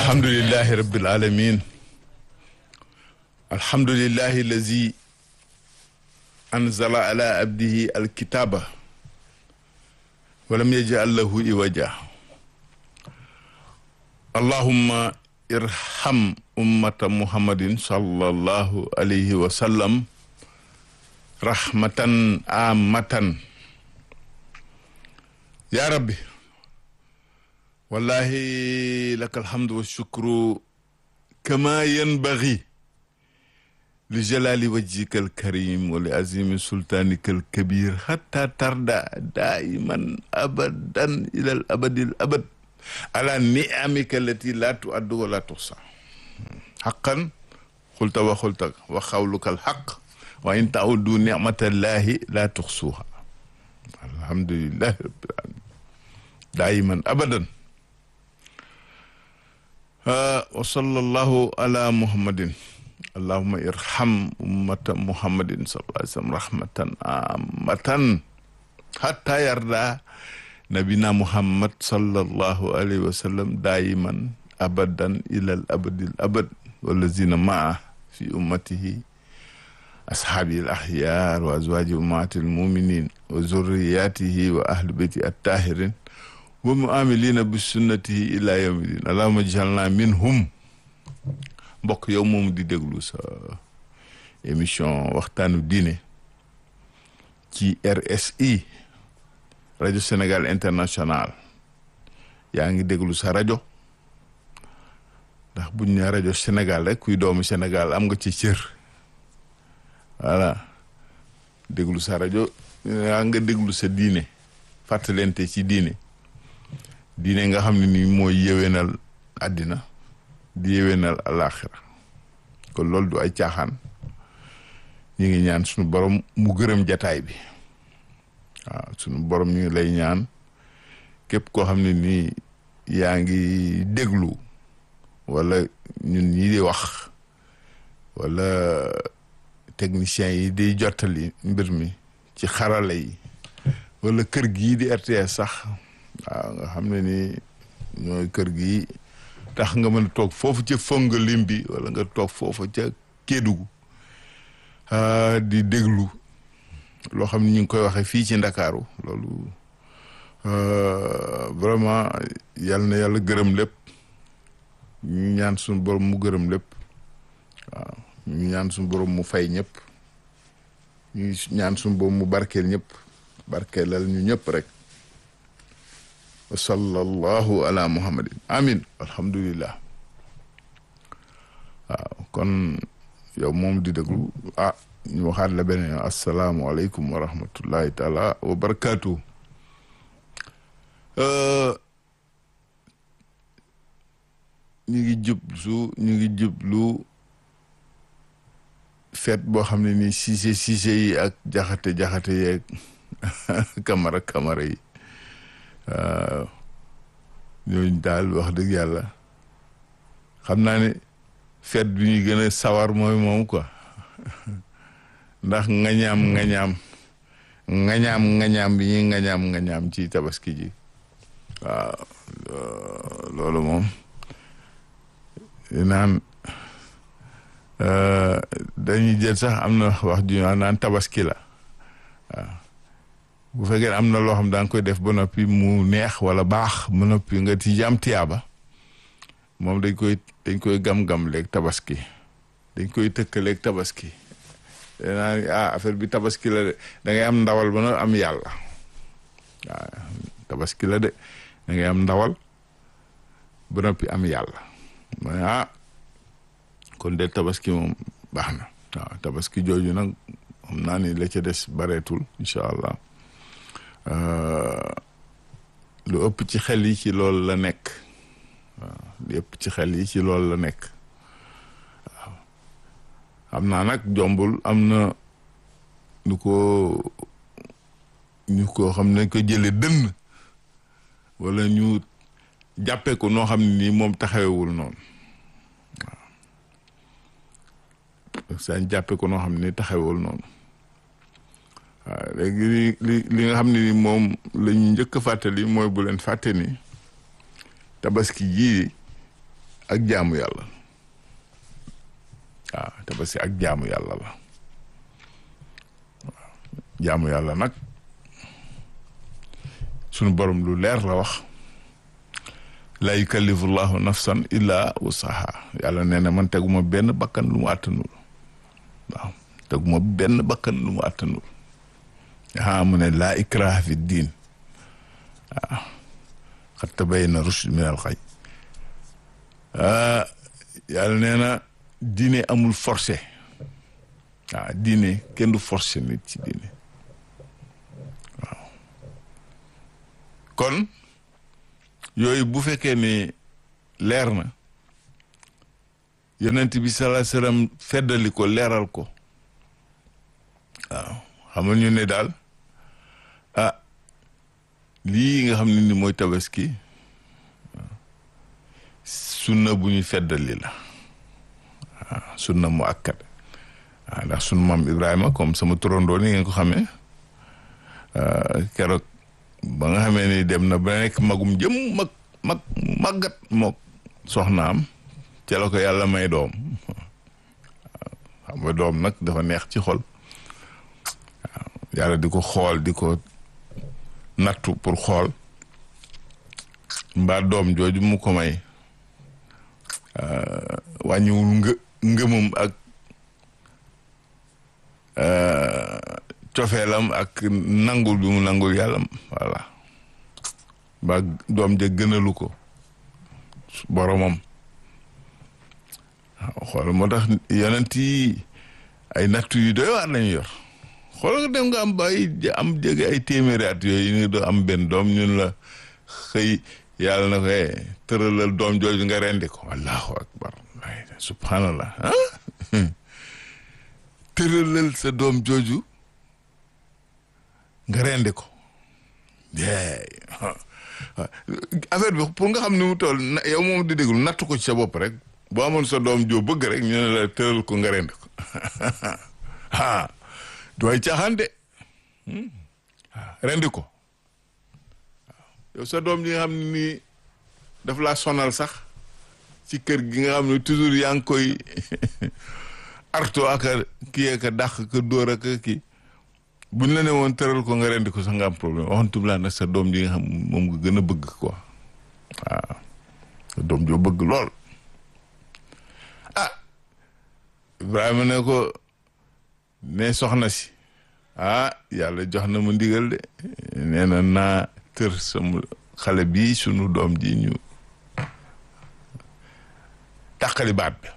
alhamdulilahi rabbil alamin alhamdulilahi allazi anzala ala abdihi alkitaba walam yajal lahu iwaja allahumma irham ummata muhammadin sallallahu alayhi wa sallam rahmatan amatan ya rabbi wallahi laka alhamdu wa shukru kama yanbaghi li jalali wajhika alkarim wa li azimi sultanika alkabir hatta tarda daiman abadan ila al abadi al abad ala ni'amika allati la tu'addu wa la tuhsa haqqan qulta wa qulta wa qawluka alhaq wa in ta'uddu ni'matallahi la tuhsuha alhamdulillahi rabbil alamin daiman abadan wa sallallahu ala muhammadin allahumma irham ummata muhammadin sallallahu alayhi wa sallam rahmatan amatan hatta yarda nabina muhammad sallallahu alayhi wa sallam daiman abadan ila al abadil abad wallazina maa fi ummatihi ashaabi al ahyar wa azwaji ummati al muminin wa zurriyatihi wa ahli beyti attahirin wa muamilina bi sunnatihi ila yawmi din allahumma jalna minhum mbokk yow moom di déglu sa émission waxtaanu diine ci RSI rajo Sénégal international yaa ngi déglu sa rajo ndax buñ ne rajo Sénégal rek kuy doomu Sénégal am nga ci cër voilà déglu sa rajo yaa nga déglu sa diine fàttalente ci diine diine nga xam ne ni mooy yéwénal àddina di yéwénal alaaxira kon loolu du ay caaxaan ñu ngi ñaan suñu borom mu gërëm jataay bi waaw suñu borom ñu ngi lay ñaan képp koo xam ne nii yaa ngi déglu wala ñun ñi di wax wala techniciens yi di jottali mbir mi ci xarala yi wala kër gii di RTS sax waaw nga xam ne ni ñooy kër gi tax nga mën a toog foofu ca fonga lim bi wala nga toog foofu ca Kédougou di déglu loo xam ne ñu ngi koy waxee fii ci Ndakaaru loolu vraiment yal na yàlla gërëm lépp ñu ñaan suñu borom mu gërëm lépp waaw ñu ñaan suñu borom mu fay ñëpp ñu ñaan suñu borom mu barkeel ñëpp barkeelal ñu ñëpp rek wa sallallahu ala muhammadin amin alhamdulillah waaw kon yow moom di déglu ah ñu waxaat la beneen asalaamualeykum wa rahmatullahi taala wa barakaatu ñu ngi jublu ñu ngi jublu feet boo xam ne nii siise siise yi ak jaxate jaxate yeeg kamara kamara yi waaw ñooñu daal wax dëgg yàlla xam naa ne feet bi ñu gën a sawar mooy moom quoi ndax ngañaam ngañaam ngañaam ngañaam bi ñuy ngañaam ngañaam ci tabaski ji waaw loolu moom naan dañuy jël sax am na wax ju naan tabaski la waaw bu fekkee am na loo xam da nga koy def ba noppi mu neex wala baax ba noppi nga ci jam tiyaaba moom dañ koy dañ koy gam-gam léeg tabaski dañ koy tëkkaleeg tabaski danaa ah affaire bi tabaski la de da ngay am ndawal ba na am yàlla waaw tabaski la de da ngay am ndawal ba noppi am yàlla ma ne ah kon de tabaski moom baax na waaw tabaski jooju nag xam naa ni la ca des bareetul incha allah lu ëpp ci xel yi ci loolu la nekk waaw lu ëpp ci xel yi ci loolu la nekk waaw xam naa nag jombul am na ñu ko ñu ko xam ne ko jële dënn wala ñu jàppee ko noo xam ne nii moom taxawewul noonu waaw sañ jàppee ko noo xam ne nii taxawewul noonu waaw léegi li li li nga xam ne ni moom la ñu njëkk a fàttali mooy bu leen fàtte ni tabaski jii ak jaamu yàlla waaw tabaski ak jaamu yàlla la waaw jaamu yàlla nag sunu borom lu leer la wax la yukallifu llahu nafsan illa wusaha yàlla nee na man teguma benn bakkan lu mu àttanul waaw teguma benn bakkan lu mu àttanul aa mu ne laa ikraha fi diin waaw xat tabayyana rushd min al xay yàlla nee na diine amul forcé waaw diine kenn du forcé nit ci diine waaw kon yooyu bu fekkee ne leer na yonent bi salaa salaam feddali ko leeral ko waaw xamal ñu ne daal ah lii nga xam ne ni mooy tabaski sunna bu ñu feddali la waaw sunna mu akkat waaw ndax sunu maam Ibrahima comme sama turandoo ni ngeen ko xamee keroog ba nga xamee ni dem na ba nekk magum jëm mag mag màggat mook soxnaam ca la ko yàlla may doom xam nga doom nag dafa neex ci xol waaw yàlla di ko xool di ko nattu pour xool mbaa doom jooju mu ko may wàññiwul ngë ngëmam ak cofeelam ak nangul bi mu nangul yàlla voilà ba doom ja gënalu ko boromam waaw xool moo tax yonent yi ay nattu yu doy waar lañu yor xool nga dem nga am bay am jege ay téeméeri at yooyu ñu doo am benn doom ñun la xëy yàlla na ko tëralal doom jooju nga rendi ko allahu akbar subhanallah ah tëralal sa doom jooju nga rendi ko affaire bi pour nga xam ni mu toll yow moom di déglu natt ko ci sa bopp rek boo amoon sa doom joo bëgg rek ñu ne la tëral ko nga rendi ko ah dooy caaxaan de rendi ko yow sa doom ji nga xam ne nii daf laa sonal sax ci kër gi nga xam ne toujours yaa ngi koy arto ak a kii ak a dàq ka dóor ak a kii buñ la ne woon tëral ko nga rendi ko sax nga am problème waxantum laa nag sa doom ji nga xam moom nga gën a bëgg quoi waaw sa doom joo bëgg lool ah Ibrahima ne ko ne soxna si ah yàlla jox na ma ndigal de nee na naa tër sama xale bii sunu doom ji ñu tàqali baat bi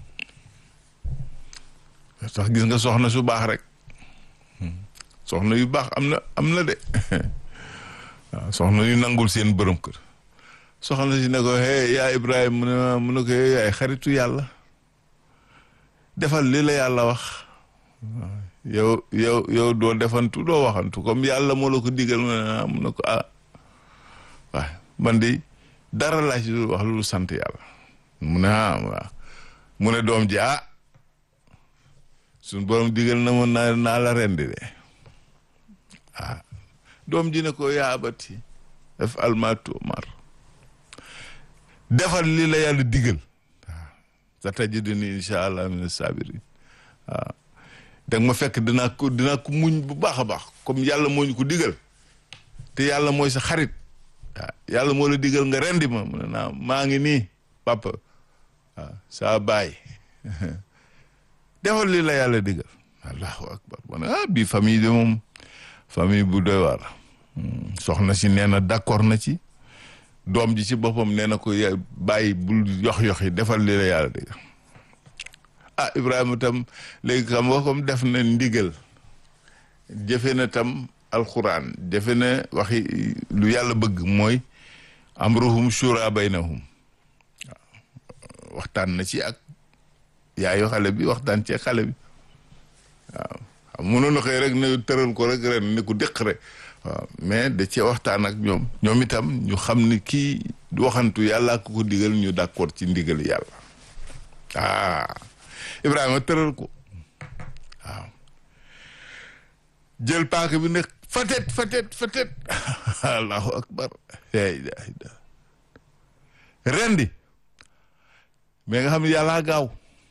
sax gis nga soxna su baax rek soxna yu baax am na am na de waaw soxna yu nangul seen borom kër soxna si ne ko hey yaa Ibrahima mu ne mu ne ko hey yaay xaritu yàlla defal li la yàlla wax yow yow yow doo defantu doo waxantu comme yàlla moo la ko digal mu ne mu ne ko ah waaw man de dara laa ci wax lu sant yàlla mu ne ah waaw mu ne doom ji ah suñ borom digal na ma naa naa la rendi de ah doom ji ne ko yaa abati def almatu mar defal li la yàlla digal waaw sa tajiduni incha allah min sabirin waaw da ma fekk dinaa ko dinaa ko muñ bu baax a baax comme yàlla moo ñu ko digal te yàlla mooy sa xarit waaw yàlla moo la digal nga rendi ma mu ne naa maa ngi nii papa waaw saa baay defal li la yàlla digal allahu akbar ma ne ah bii famille de moom famille bu doy waar soxna si nee na d'accord na ci doom ji ci boppam nee na ko bàyyi bul yox-yox yi defal li la yàlla digal ah Ibrahima tam léegi xam nga comme def na ndigal jëfe na tam alxuraan jëfe na waxi lu yàlla bëgg mooy amruhum shura baynahum waaw waxtaan na ci ak yaayu xale bi waxtaan ci xale bi waaw xam mënoon na xëy rek ne tëral ko rek ren ne ko déq rek waaw mais da cee waxtaan ak ñoom ñoom itam ñu xam ni kii waxantu yàlla ko ko digal ñu d'accord ci ndigal yàlla ah Ibrahima tëral ko waaw jël paaka bi ne fatet fatet fatet allahu akbar la ilaha illa rendi mais nga xam ne yàllaa gaaw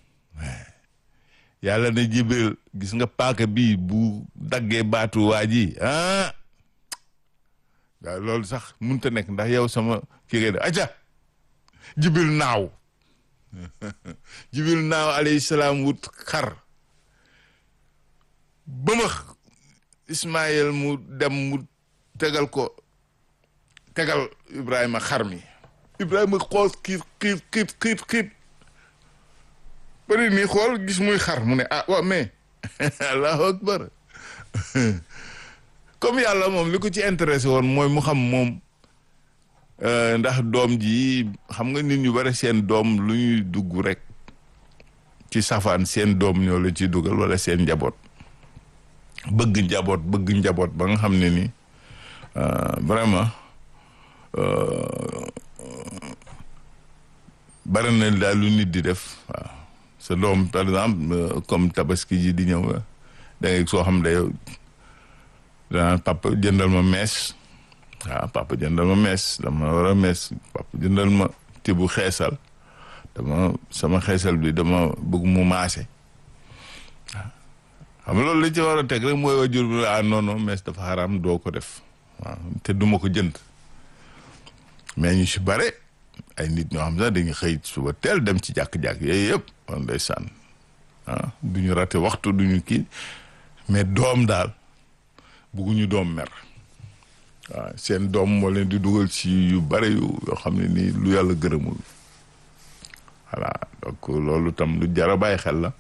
yàlla ne jibril gis nga paaka bii bu daggee baatu waa ji ah waaw loolu sax mënut a nekk ndax yow sama kii ngay def aca jibril naaw jibril naaw alayhi salaam wut xar bëmax ismaïl mu dem mu tegal ko tegal ibrahima xar mi ibrahima xool xiit xiit xiit xiit xiit bëri nii xool gis muy xar mu ne ah waaw mais allahu akbar comme yàlla moom li ko ci intéressé woon mooy mu xam moom ndax doom ji xam nga nit ñu bari seen doom lu ñuy dugg rek ci safaan seen doom ñoo la ci dugal wala seen njaboot bëgg njaboot bëgg njaboot ba nga xam ne ni vraiment bari na daal lu nit di def waaw sa doom par exemple comme tabaski ji di ñëw da ngay soo xam ne yow danaan papa jëndal ma mees waaw papa jëndal ma mees dama war a mees papa jëndal ma tibu xeesal dama sama xeesal bi dama bëgg mu maase waaw xam loolu li ci war a teg rek mooy wajur bi ah non non mees dafa xaraam doo ko def waaw te duma ko jënd mais ñu si bare ay nit ñoo xam sax dañuy xëy suba teel dem ci jàkk-jàkk yooyu yëpp on ndeysaan ah du ñu rate waxtu du ñu kii mais doom daal bugguñu doom mer waaw seen doom moo leen di dugal ci yu bare yu yoo xam ne nii lu yàlla gërëmul voilà donc loolu tam lu jar a bàyyi xel la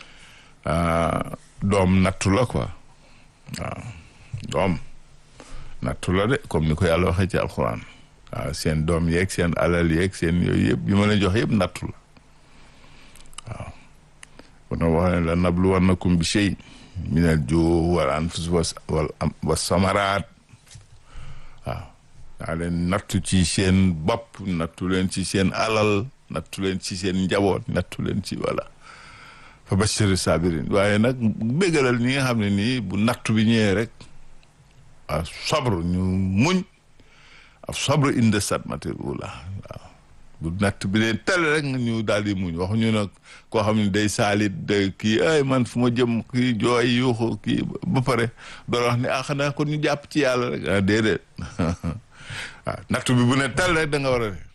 doom nattu la quoi waaw doom nattu la de comme ni ko yàlla waxee ci alxuraan waaw seen doom yeeg seen alal yeeg seen yooyu yëpp yi ma leen jox yëpp nattu la waaw kon wax ne la nabluwannakum bi shay minal juu wal anfus wal wa samaraat waaw daa leen nattu ci seen bopp nattu leen ci seen alal nattu leen ci seen njaboot nattu leen ci wala fa bashiri sabirin waaye nag bégalal ñi nga xam ne nii bu nattu bi ñëwee rek a sabru ñu muñ a sabru inde sadmatil ula waaw bu natt bi leen tel rek ñu daal di muñ waxuñu nag koo xam ne day saalit day kii ay man fu ma jëm kii jooy yuuxu kii ba pare doon wax ne ah xanaa kon ñu jàpp ci yàlla rek ah déedéet waaw natt bi bu ne tel rek da nga war a waaw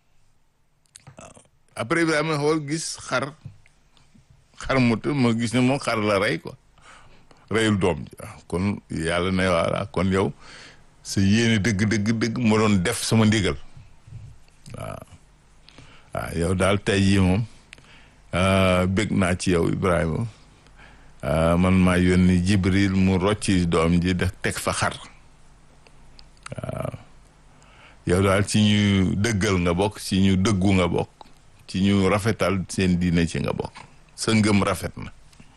après Ibrahima xool gis xar xar mu ma gis ne moom xar la rey quoi reyul doom ji waaw kon yàlla ne voilà kon yow sa yéene dëgg dëgg dëgg ma doon def sama ndigal waaw waaw yow daal tey jii moom bëgg naa ci yow Ibrahima man maa yónni Jibril mu rocci doom ji def teg fa xar waaw yow daal ci ñu dëggal nga bokk ci ñu dëggu nga bokk ci ñu rafetal seen diine ci nga bokk sa ngëm rafet na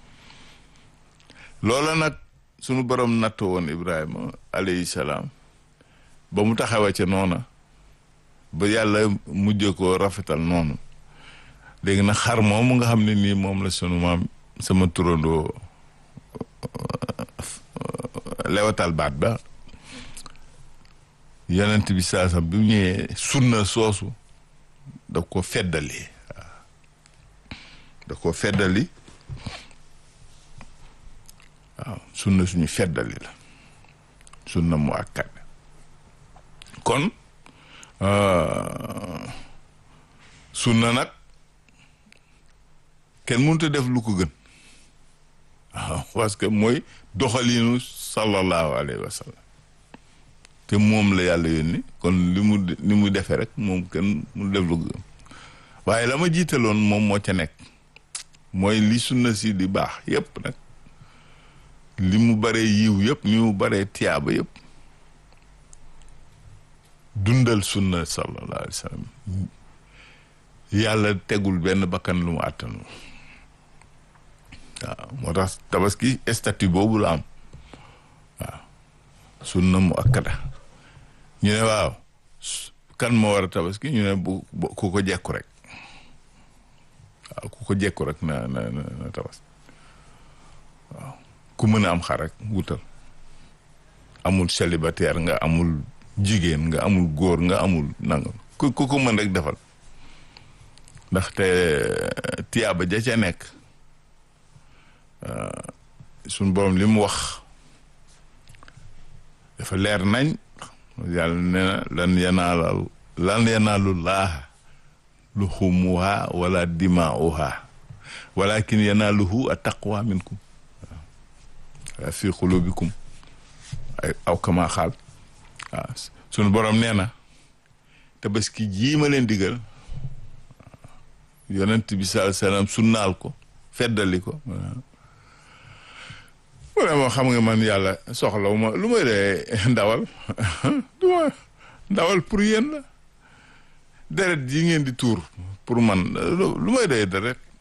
loola nag sunu borom nattu woon Ibrahima alayhi salaam ba mu taxawee ca noona ba yàlla mujj ko rafetal noonu léegi nag xar moomu nga xam ne nii moom la sunu maam sama turandoo lewatal baat ba yonent bi saasam bi mu ñëwee sunna soosu da ko feddali waaw da ko feddali waaw sunna suñu feddali la sunna mu akkat kon sunna nag kenn mënut a def lu ko gën waaw parce que mooy doxalinu sallallahu alayhi wa sallam te moom la yàlla yónni kon li mu li mu defee rek moom kenn mu def lu ko gën waaye la ma jiitaloon moom moo ca nekk mooy li sunna si di baax yépp nag li mu baree yiw yëpp ni mu baree tiyaaba yëpp dundal sunna sallallahu alayhi wa sallam yàlla tegul benn bakkan lu mu àttanu waaw moo tax tabaski statut boobu la am waaw sunna mu akkada ñu ne waaw kan moo war a tabaski ñu ne bu ku ko jekku rek waaw ku ko jekku rek na na na tabaski waaw ku mën a am xar rek wutal amul célibataire nga amul jigéen nga amul góor nga amul nangam ku ku ko mën rek defal ndaxte tiyaaba ja ca nekk suñ borom li mu wax dafa leer nañ yàlla nee na lan yanaalal lan yanaalu laaha luxumuha wala dimaauha walakin yanaaluhu a taqwa minkum waaw fi xulubikum ay aw kama xaal waaw sunu borom nee na tabaski jii ma leen digal yonent bi sallallahu alayhi wasallam sunnaal ko feddali ko vraiment xam nga man yàlla soxlawu ma lu may dee ndawal du ma ndawal pour yéen la deret yi ngeen di tuur pour man lu may dee deret